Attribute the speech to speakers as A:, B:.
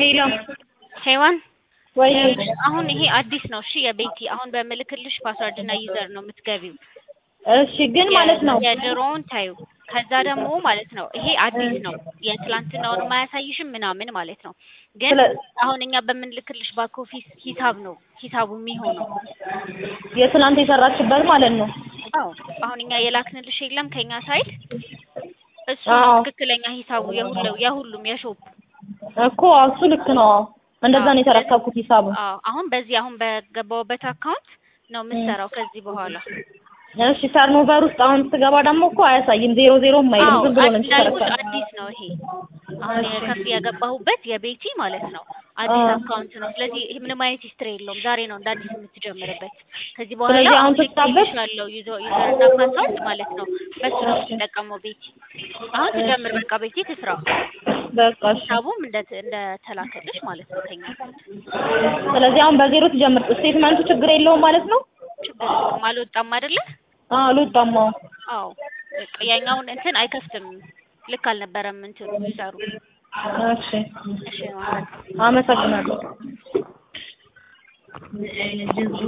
A: ሄሎ
B: ሄዋን
A: ወይ
B: አሁን ይሄ አዲስ ነው። እሺ የቤቲ አሁን በምልክልሽ ፓስወርድ እና ዩዘር ነው የምትገቢው።
A: እሺ ግን ማለት ነው
B: የድሮውን ታዩ። ከዛ ደግሞ ማለት ነው ይሄ አዲስ ነው የትላንትናውን ማያሳይሽም ምናምን ማለት ነው። ግን
A: ስለ-
B: አሁን እኛ በምንልክልሽ ባክ ኦፊስ ሂሳብ ነው ሂሳቡ የሚሆነው።
A: የትናንት የሰራችበት ማለት ነው።
B: አዎ አሁን እኛ የላክንልሽ የለም ከኛ ሳይድ እሱ
A: አዎ።
B: ነው ትክክለኛ ሂሳቡ የሁሉ የሁሉም የሾፕ
A: እኮ እሱ ልክ ነው። እንደዛ ነው የተረከብኩት ሂሳቡ።
B: አዎ አሁን በዚህ አሁን በገባውበት አካውንት ነው የምትሰራው ከዚህ በኋላ
A: እሺ ተርኖቨር ውስጥ አሁን ስገባ ደግሞ እኮ አያሳይም ዜሮ ዜሮ አይልም
B: አዎ
A: ዝም ብሎ ነው
B: አዲስ እንዳልኩት
A: የሚሽከረከረው።
B: አዲስ ነው ይሄ አሁን የከፍ የገባሁበት የቤቲ ማለት ነው አዲስ
A: አዎ።
B: አካውንት ነው። ስለዚህ ይሄ ምንም አይነት ሂስትሪ የለውም። ዛሬ ነው እንደ አዲስ የምትጀምርበት። ከዚህ በኋላ
A: ስለዚህ አሁን
B: አሁን
A: ስትታበት-
B: ያለው ዩዘርና ፓስወርድ ማለት ነው በሱ ነው የምትጠቀመው ቤቲ። አሁን ትጀምር በቃ ቤቲ ትስራ።
A: በቃ እሺ።
B: ሂሳቡም እንደ እንደ ተላከልሽ ማለት ነው ከኛ
A: ስለዚህ አሁን በዜሮ ትጀምር። ስቴትመንቱ ችግር የለውም ማለት ነው።
B: ችግር የለውም። አልወጣም አይደለ?
A: አዎ አልወጣም። አዎ
B: አዎ በቃ ያኛውን እንትን አይከፍትም። ልክ አልነበረም እንትኑ ዩዘሩ።
A: እሺ
B: እሺ ማለት
A: አመሰግናለሁ።